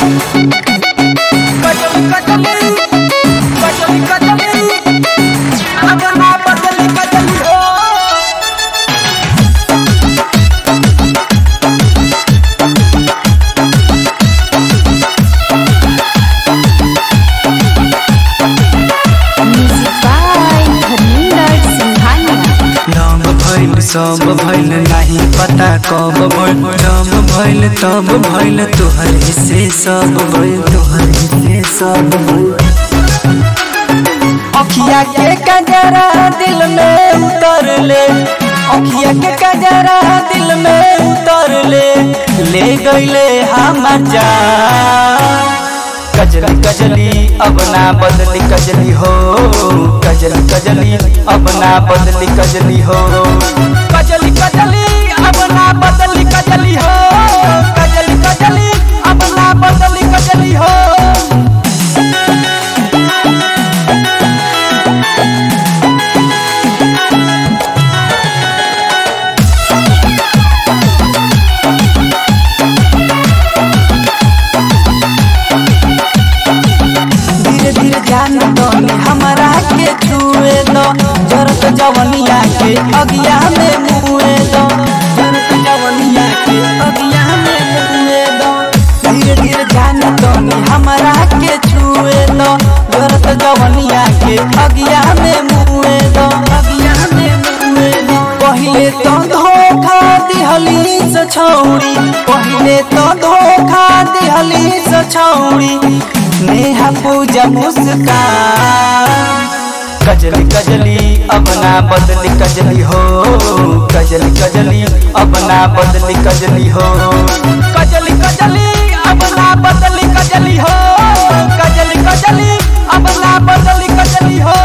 कजली कजली कजली कजली अपना बदली कजली हो Music by Harminder Singhania. नाम भइल सब भइल नहीं पता कब भइल जब भइल तब भइल तोहर हिस्से सब भइल तोहर हिस्से सब भइल अखिया के कजरा दिल में उतर ले अखिया के कजरा दिल में उतर ले ले गईले हमर जान कजली कजली अब ना बदली कजली हो कजली कजली अब ना बदली कजली हो कजली कजली अब ना बदली कजली हो कजली कजली अब ना बदली कजली हो धीरे धीरे ध्यान दो हमारा के छुए दो जरत जवनिया के अगिया में मुए दो जरत जवनिया के अगिया में मुए दो धीरे धीरे ध्यान दो हमारा के छुए दो जरत जवनिया के अगिया में मुए दो अगिया में मुए दो पहिले तो धोखा दिहली से छौड़ी पहिले तो धोखा दिहली से छौड़ी नेहा पूजा मुस्कान कजली कजली अब ना बदली कजली हो कजली कजली अब ना बदली कजली हो कजली कजली अब ना बदली कजली हो कजली कजली अब ना बदली कजली हो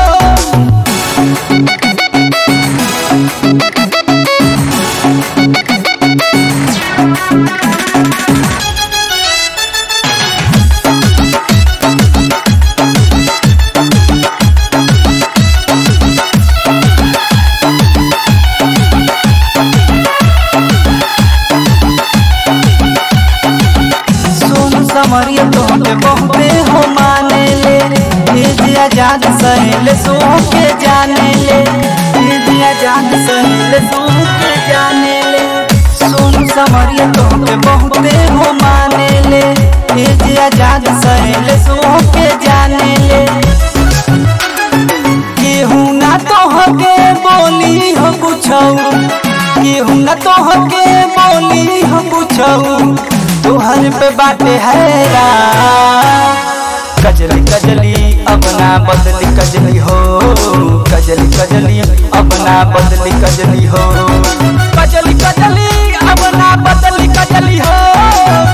सोन समरिया तोहके बहुते हो माने ले भेज आजाद सहेले सो के जाने ले भेज आजाद सहेले सो के जाने ले सोन समरिया तोहके बहुते हो माने ले भेज आजाद सहेले सो के जाने ले केहू ना तोहके बोली हो पूछऊ केहू ना तोहके बोली हो पूछऊ तोहर पे बाटे हैरा कजली कजली अब ना बदली कजली हो कजली कजली अब ना बदली कजली हो कजली कजली अब ना बदली कजली हो